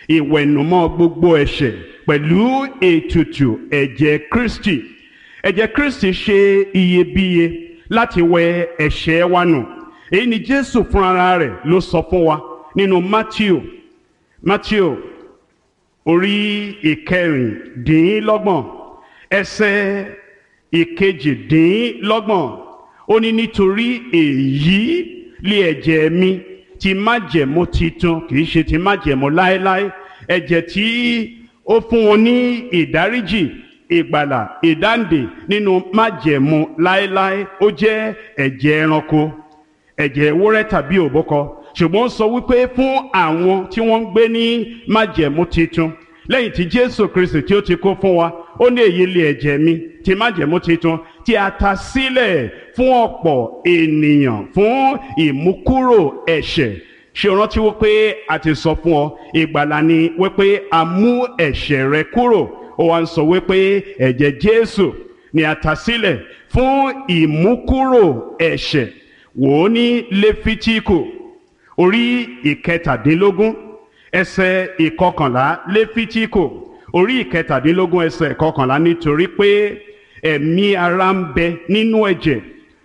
ìwẹ̀nùmọ́ gbogbo ẹ̀ṣẹ̀ pẹ̀lú ètùtù ẹ̀jẹ̀ Kristi ẹ̀jẹ̀ Kristi ṣe iyebíye láti wẹ ẹ̀ṣẹ̀ wa nù èyí ni Jésù fúnra rẹ̀ ló sọ fún wa nínú Matthew Matthew orí ìkẹrìndínlọ́gbọ̀n ẹsẹ̀ ìkejìdínlọ́gbọ̀n ó ní nítorí èyí lé ẹ̀jẹ̀ mi ti májẹ̀mú titun kì í ṣe ti májẹ̀mú láéláé ẹ̀jẹ̀ tí ó fún wọn ní ìdáríjì ìgbàlà ìdáǹdè nínú májẹ̀mú láéláé ó jẹ́ ẹ̀jẹ̀ ẹranko ẹ̀jẹ̀ ewúrẹ́ tàbí òbúkọ ṣùgbọ́n ó sọ wípé fún àwọn tí wọ́n ń gbé ní májẹ̀mú titun lẹ́yìn tí Jésù Kristi tí ó ti kó fún wa ó ní èyí lé ẹ̀jẹ̀ mi ti májẹ̀mú titun tí a ta sílẹ̀ fún ọ̀pọ̀ ènìyàn fún ìmúkúrò ẹ̀ṣẹ̀ ṣe rántí wípé a ti sọ fún ọ ìgbàlà ni wípé a mú ẹ̀ṣẹ̀ rẹ kúrò ó wá ń sọ wípé ẹ̀jẹ̀ Jésù ni a ta sílẹ̀ fún ìmúkúrò ẹ̀ṣẹ̀ wò ó ní Léfítíkù orí ìkẹtàdínlógún ẹsẹ̀ ìkọkànlá Léfítíkù orí ìkẹtàdínlógún ẹsẹ̀ ìkọkànlá nítorí pé ẹ̀mí ara ń bẹ nínú ẹ̀jẹ̀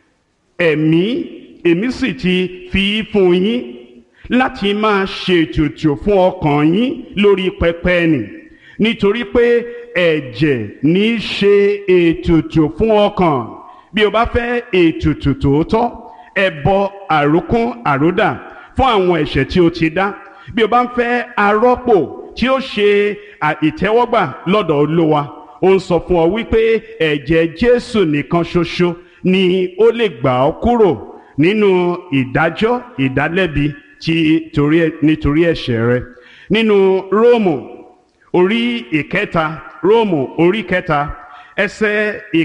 ẹ̀mí èmi sì ti fi fún yín láti máa ṣètùtù fún ọkàn yín lórí pẹpẹ nì nítorí pé ẹ̀jẹ̀ ní í ṣe ètùtù fún ọkàn bí o bá fẹ́ ètùtù tòótọ́ ẹbọ àrókún àródà fún àwọn ẹ̀ṣẹ̀ tí o ti dá bí o bá ń fẹ́ arọ́pò tí ó ṣe ìtẹ́wọ́gbà lọ́dọ̀ Olúwa ó ń sọ fún ọ wípé ẹ̀jẹ̀ Jésù nìkan ṣoṣo ni ó lè gbà ọ́ kúrò nínú ìdájọ́ ìdálẹ́bi tí torí nítorí ẹ̀ṣẹ̀ rẹ nínú Róòmù orí ìkẹta Róòmù orí kẹta ẹsẹ̀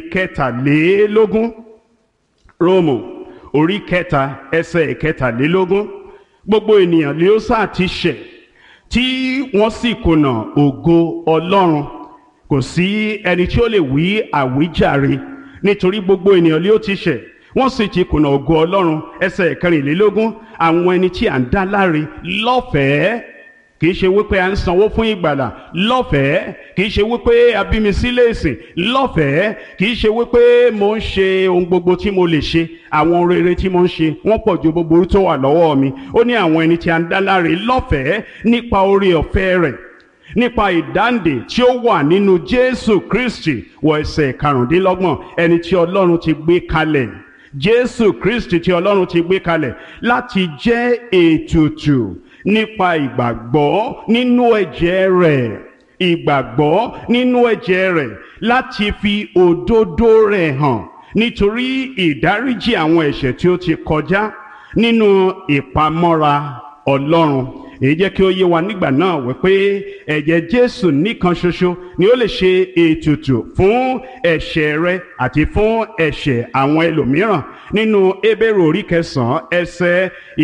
ìkẹtàlélógún Róòmù orí kẹta ẹsẹ̀ ìkẹtàlélógún gbogbo ènìyàn ni ó sáà ti ṣẹ̀ tí wọ́n sì kùnà ògo Ọlọ́run kò sí ẹni tí ó lè wí àwíjàre nítorí gbogbo ènìyàn ni ó ti ṣẹ̀ wọ́n sì ti kùnà ògo Ọlọ́run ẹsẹ̀ kẹrìnlélógún àwọn ẹni tí à ń dá láre lọ́fẹ̀ẹ́ kì í ṣe wípé à ń sanwó fún ìgbàlà lọ́fẹ̀ẹ́ kì í ṣe wípé a bí mi sílé ìsìn lọ́fẹ̀ẹ́ kì í ṣe wípé mo ń ṣe ohun gbogbo tí mo lè ṣe àwọn rere tí mo ń ṣe wọ́n pọ̀ ju gbogbo tó wà lọ́wọ́ mi ó ní àwọn ẹni tí a ń dá láre lọ́fẹ̀ẹ́ nípa oore ọ̀fẹ́ rẹ̀ nípa ìdáǹdè tí ó wà nínú Jésù Kristi wọ ẹsẹ̀ karùndínlọ́gbọ̀n ẹni tí Ọlọ́run ti gbé kalẹ̀ Jésù Kristi tí Ọlọ́run ti gbé kalẹ̀ láti jẹ́ ètùtù nípa ìgbàgbọ́ nínú ẹ̀jẹ̀ rẹ̀ ìgbàgbọ́ nínú ẹ̀jẹ̀ rẹ̀ láti fi òdodo rẹ̀ hàn nítorí ìdáríjì àwọn ẹ̀ṣẹ̀ tí ó ti kọjá nínú ìpamọ́ra Ọlọ́run èyí jẹ́ kí ó yé wa nígbà náà wípé ẹ̀jẹ̀ Jésù nìkan ṣoṣo ni ó lè ṣe ètùtù fún ẹ̀ṣẹ̀ rẹ àti fún ẹ̀ṣẹ̀ àwọn ẹlòmíràn nínú Hébérù orí kẹsàn-án ẹsẹ̀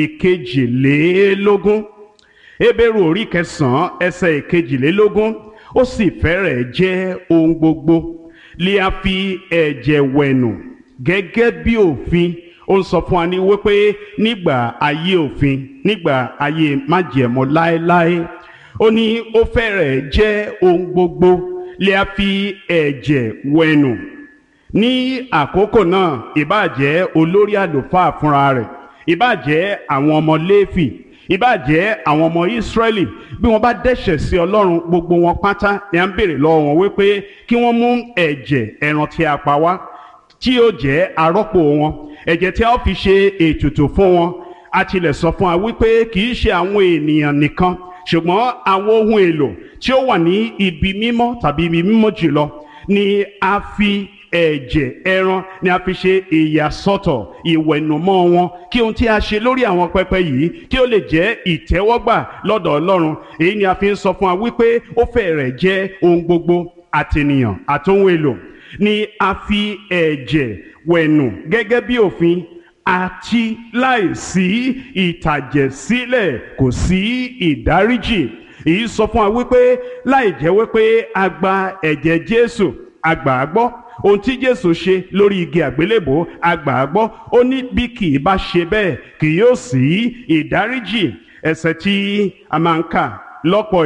ìkejìlélógún Hébérù orí kẹsàn-án ẹsẹ̀ ìkejìlélógún ó sì fẹ́rẹ̀ jẹ́ ohun gbogbo lè a fi ẹ̀jẹ̀ wẹ̀nù gẹ́gẹ́ bí òfin ó ń sọ fún wa ní wípé nígbà ayé òfin nígbà ayé májẹ̀mú láéláé ó ní ó fẹ́rẹ̀ jẹ́ ohun gbogbo lè a fi ẹ̀jẹ̀ wẹ̀nù ní àkókò náà ìbáàjẹ́ olórí àlùfáà fúnra rẹ̀ ìbáàjẹ́ àwọn ọmọ Léfì ìbáàjẹ́ àwọn ọmọ Ísírẹ́lì bí wọ́n bá dẹ́ṣẹ̀ sí Ọlọ́run gbogbo wọn pátá ni à ń béèrè lọ́wọ́ wọn wípé kí wọ́n mú ẹ̀jẹ̀ ẹran tí a pa wá tí yóò jẹ́ arọ́pò wọn ẹ̀jẹ̀ tí a ó fi ṣe ètùtù fún wọn a tilẹ̀ sọ fún wa wípé kì í ṣe àwọn ènìyàn nìkan ṣùgbọ́n àwọn ohun èlò tí ó wà ní ibi mímọ́ tàbí ibi mímọ́ jùlọ ni a fi ẹ̀jẹ̀ ẹran ni a fi ṣe ìyàsọ́tọ̀ ìwẹ̀nùmọ́ wọn kí ohun tí a ṣe lórí àwọn pẹpẹ yìí kí ó lè jẹ́ ìtẹ́wọ́gbà lọ́dọ̀ Ọlọ́run èyí ni a fi ń sọ fún wa wípé ó fẹ́rẹ̀ jẹ́ ohun gbogbo àtènìyàn àtohun èlò ni a fi ẹ̀jẹ̀ wẹ̀nù gẹ́gẹ́ bí òfin àti láìsí ìtàjẹ̀sílẹ̀ kò sí ìdáríjì èyí sọ fún wa wípé láì jẹ́ wípé a gba ẹ̀jẹ̀ Jésù a gbà á gbọ́ ohun tí Jésù ṣe lórí igi àgbélébò a gbà á gbọ́ ó ní bí kì í bá ṣe bẹ́ẹ̀ kì yóò sí ìdáríjì ẹ̀ṣẹ̀ tí a máa ń kà lọ́pọ̀